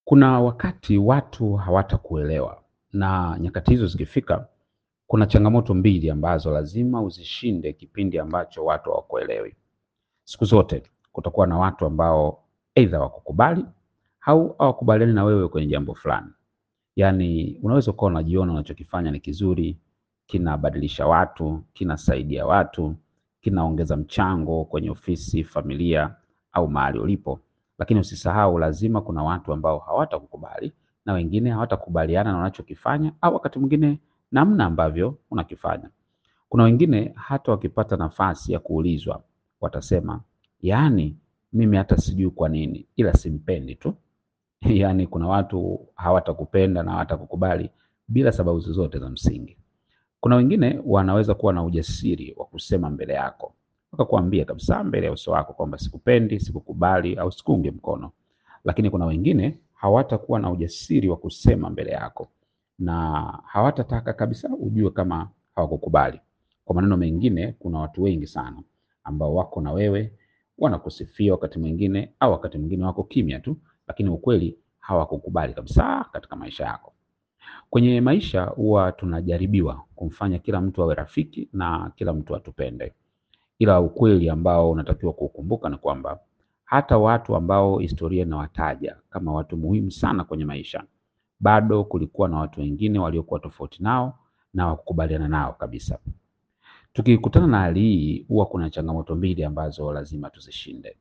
Kuna wakati watu hawatakuelewa na nyakati hizo zikifika, kuna changamoto mbili ambazo lazima uzishinde kipindi ambacho watu hawakuelewi. Siku zote kutakuwa na watu ambao aidha wakukubali au hawakubaliani na wewe kwenye jambo fulani. Yaani unaweza ukawa unajiona unachokifanya ni kizuri, kinabadilisha watu, kinasaidia watu, kinaongeza mchango kwenye ofisi, familia au mahali ulipo, lakini usisahau lazima kuna watu ambao hawatakukubali na wengine hawatakubaliana na unachokifanya au wakati mwingine namna ambavyo unakifanya. Kuna wengine hata wakipata nafasi ya kuulizwa watasema, yaani mimi hata sijui kwa nini, ila simpendi tu. Yaani kuna watu hawatakupenda na hawatakukubali bila sababu zozote za msingi. Kuna wengine wanaweza kuwa na ujasiri wa kusema mbele yako, wakakuambia kabisa mbele ya uso wako kwamba sikupendi, sikukubali au sikuungi mkono. Lakini kuna wengine hawatakuwa na ujasiri wa kusema mbele yako na hawatataka kabisa ujue kama hawakukubali. Kwa maneno mengine, kuna watu wengi sana ambao wako na wewe, wanakusifia wakati mwingine au wakati mwingine wako kimya tu, lakini ukweli hawakukubali kabisa katika maisha yako. Kwenye maisha huwa tunajaribiwa kumfanya kila mtu awe rafiki na kila mtu atupende, ila ukweli ambao unatakiwa kuukumbuka ni kwamba hata watu ambao historia inawataja kama watu muhimu sana kwenye maisha, bado kulikuwa na watu wengine waliokuwa tofauti nao na wakukubaliana nao kabisa. Tukikutana na hali hii, huwa kuna changamoto mbili ambazo lazima tuzishinde.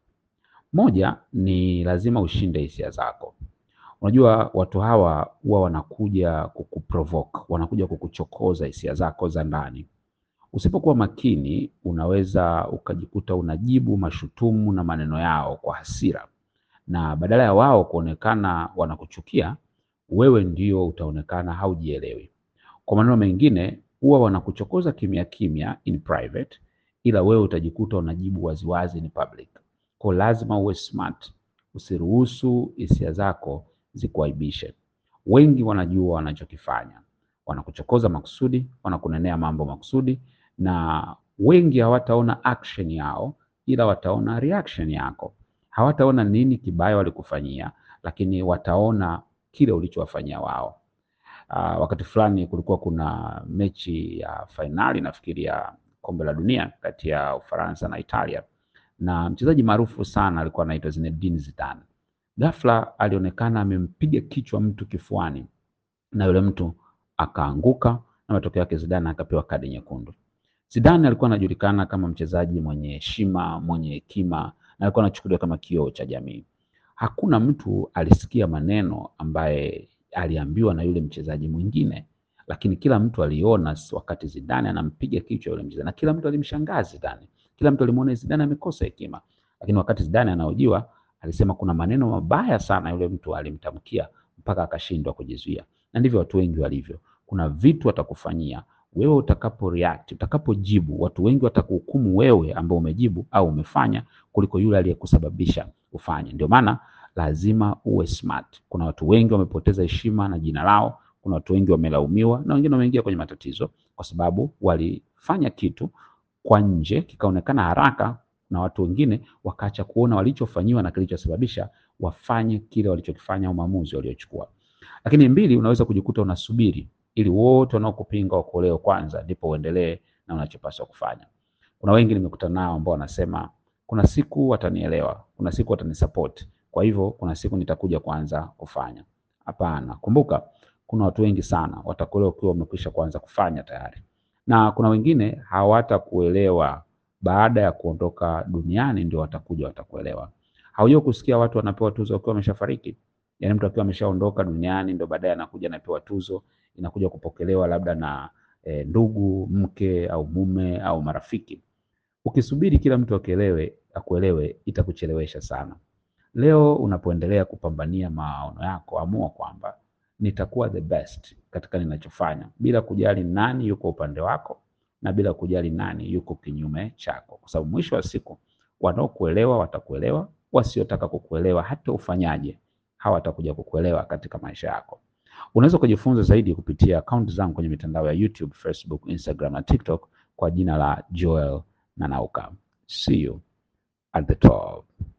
Moja ni lazima ushinde hisia zako. Unajua watu hawa huwa wanakuja kukuprovoke, wanakuja kukuchokoza hisia zako za ndani. Usipokuwa makini, unaweza ukajikuta unajibu mashutumu na maneno yao kwa hasira, na badala ya wao kuonekana wanakuchukia, wewe ndio utaonekana haujielewi. Kwa maneno mengine, huwa wanakuchokoza kimya kimya in private, ila wewe utajikuta unajibu waziwazi in public. Kwa lazima uwe smart, usiruhusu hisia zako zikuaibishe. Wengi wanajua wanachokifanya, wanakuchokoza makusudi, wanakunenea mambo makusudi, na wengi hawataona action yao, ila wataona reaction yako. Hawataona nini kibaya walikufanyia, lakini wataona kile ulichowafanyia wao. Uh, wakati fulani kulikuwa kuna mechi ya fainali nafikiri ya kombe la dunia kati ya Ufaransa na Italia, na mchezaji maarufu sana alikuwa anaitwa Zinedine Zidane. Ghafla alionekana amempiga kichwa mtu kifuani na yule mtu akaanguka, na matokeo yake Zidane akapewa kadi nyekundu. Zidane alikuwa anajulikana kama mchezaji mwenye heshima, mwenye hekima na alikuwa anachukuliwa kama kioo cha jamii. Hakuna mtu alisikia maneno ambaye aliambiwa na yule mchezaji mwingine, lakini kila mtu aliona wakati Zidane anampiga kichwa yule mchezaji, na kila mtu alimshangaa Zidane. Kila mtu alimuona Zidane amekosa hekima, lakini wakati Zidane anahojiwa alisema kuna maneno mabaya sana yule mtu alimtamkia mpaka akashindwa kujizuia. Na ndivyo watu wengi walivyo. Kuna vitu watakufanyia wewe, utakapo react, utakapojibu, watu wengi watakuhukumu wewe ambao umejibu au umefanya kuliko yule aliyekusababisha ufanye. Ndio maana lazima uwe smart. Kuna watu wengi wamepoteza heshima na jina lao. Kuna watu wengi wamelaumiwa na wengine wameingia kwenye matatizo kwa sababu walifanya kitu kwa nje kikaonekana haraka na watu wengine wakaacha kuona walichofanyiwa na kilichosababisha wafanye kile walichokifanya au maamuzi waliochukua. Lakini mbili, unaweza kujikuta unasubiri ili wote wanaokupinga wakuolewe kwanza, ndipo uendelee na unachopaswa kufanya. Kuna wengi nimekutana nao ambao wanasema kuna siku watanielewa, kuna siku watanisupport, kwa hivyo kuna siku nitakuja kuanza kufanya. Hapana, kumbuka kuna watu wengi sana watakuelewa ukiwa umekwisha kuanza kufanya tayari, na kuna wengine hawatakuelewa baada ya kuondoka duniani ndio watakuja watakuelewa. Haujua kusikia watu wanapewa tuzo wakiwa wameshafariki? Yaani mtu akiwa ameshaondoka duniani ndio baadaye anakuja anapewa tuzo, inakuja kupokelewa labda na e, ndugu, mke au mume au marafiki. Ukisubiri kila mtu akielewe, akuelewe, itakuchelewesha sana. Leo unapoendelea kupambania maono yako, amua kwamba nitakuwa the best katika ninachofanya, bila kujali nani yuko upande wako na bila kujali nani yuko kinyume chako, kwa sababu mwisho wa siku wanaokuelewa watakuelewa, wasiotaka kukuelewa hata ufanyaje hawatakuja kukuelewa katika maisha yako. Unaweza kujifunza zaidi kupitia akaunti zangu kwenye mitandao ya YouTube, Facebook, Instagram na TikTok kwa jina la Joel Nanauka. See you at the top.